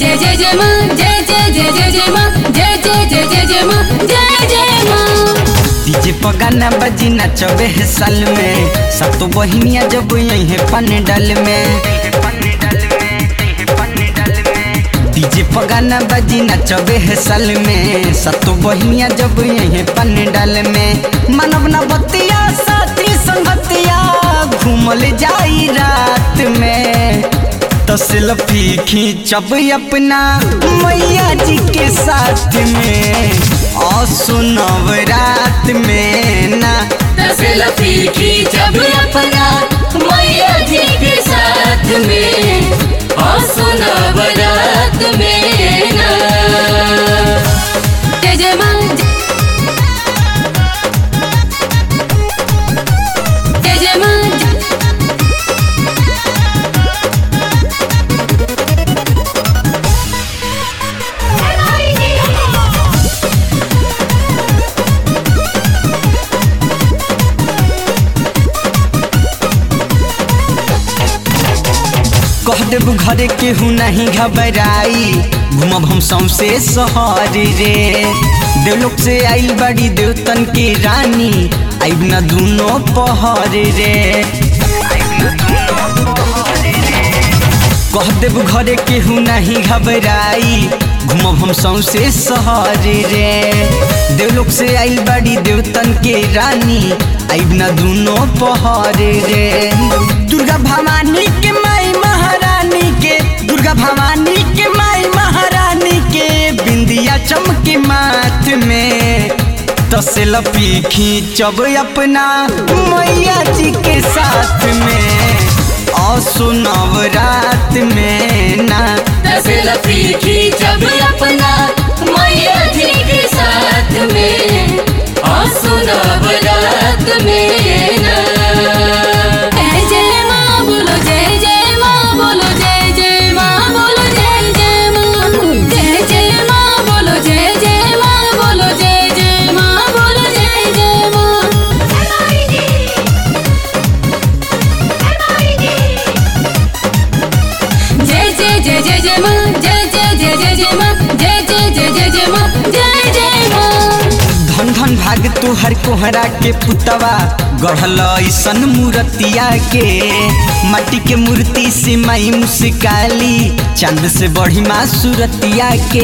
जय जय जय माँ जय जय जय जय जय माँ जय जय जय जय जय माँ जय जय माँ डीजे पगाना बजी नचबे है साल में सतो बहिनिया जब यही पंडल में डीजे पगाना बजी नचबे है साल में सतो बहिनिया जब यही पंडल में मानव न बतिया साथी संगतिया घूमल जाई रात में तो सेल्फी खींचब अपना मैया जी के साथ में और सुनब रात में ना सेल्फी खींचब अपना मैया जी के साथ में और सुना बारात में ना जय जय माँ जय जय माँ कह देब घरे केहू नहीं घबराई घूमब हम सौसे शहर रे देवलोक से आइल बड़ी देवतन के रानी आइब न दूनो पहर रे कह देब घरे केहू नहीं घबराई घूमब हम सौसे शहर रे देवलोक से आइल बड़ी देवतन के रानी आइब न दूनो पहर रे दुर्गा भवानी के माई महारानी के दुर्गा भवानी के माई महारानी के बिंदिया चमके माथ में तो सेल्फी खींचब अपना मैया जी के साथ में और सुनब रात में ना सेल्फी खींचब अपना मैया जी के साथ में और सुना बारात में ना जय जय माँ बोलो जय जय माँ बोलो जय जय माँ बोलो जय जय माँ जय जय माँ बोलो जय जय माँ बोलो जय जय माँ बोलो जय जय माँ जय जय जय जय जय माँ जय जय जय जय जय माँ जय जय जय जय जय माँ जय जय माँ धन धन भाग तोहर कोहरा के पुतवा गढ़ल ऐसन मूर्तिया के माटी के मूर्ति से माई मुस्काली चांद से बढ़ी माँ सूरतिया के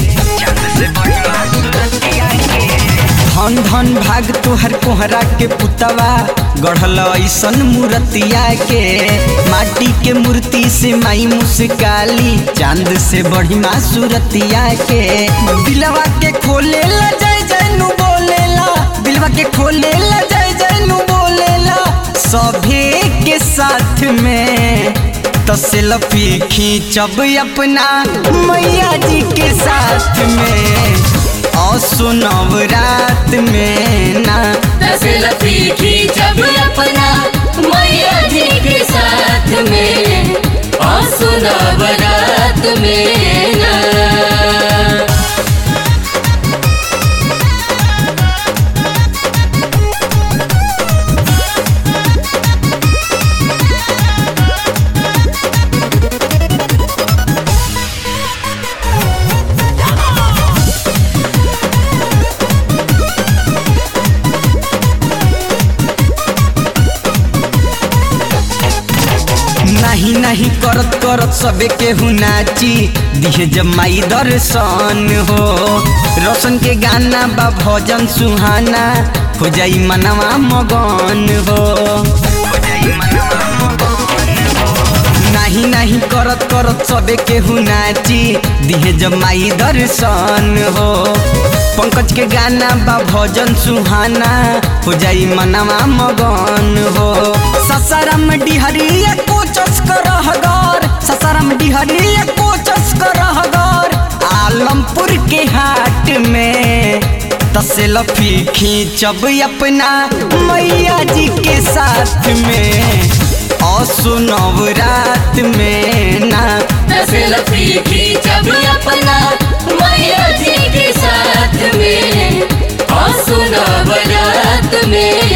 धन धन भाग तोहर कोहरा के पुतवा गढ़ल ऐसन मूर्तिया के माटी के मूर्ति से माई मुस्काली चांद से बढ़ी माँ सूरतिया के दिलवा के खोले ला जय जय नु बोलेला दिलवा के खोले ला जय जय नु बोलेला सभे के साथ में तो सेल्फी खींचब अपना मैया जी के साथ में और सुनब रात में ना सेल्फी खींचब अपना मैया जी के साथ में और सुना बारात में ना नहीं नहीं करत करत सबे केहू नाची दिहे जब माई दर्शन हो रोशन के गाना बा भजन सुहाना हो जाई मनवा मगन हो नहीं नहीं करत करत सबे केहू नाची दिहे जब माई दर्शन हो पंकज के गाना बा भजन सुहाना हो जाई मनवा मगन हो ससारम डिहरिया कोचस करहगर ससारम डिहरिया कोचस करहगर आलमपुर के हाट में तो सेल्फी खींचब अपना मैया जी के साथ में और सुनब रात में ना सेल्फी खींचब अपना मैया जी के साथ में और सुना बारात में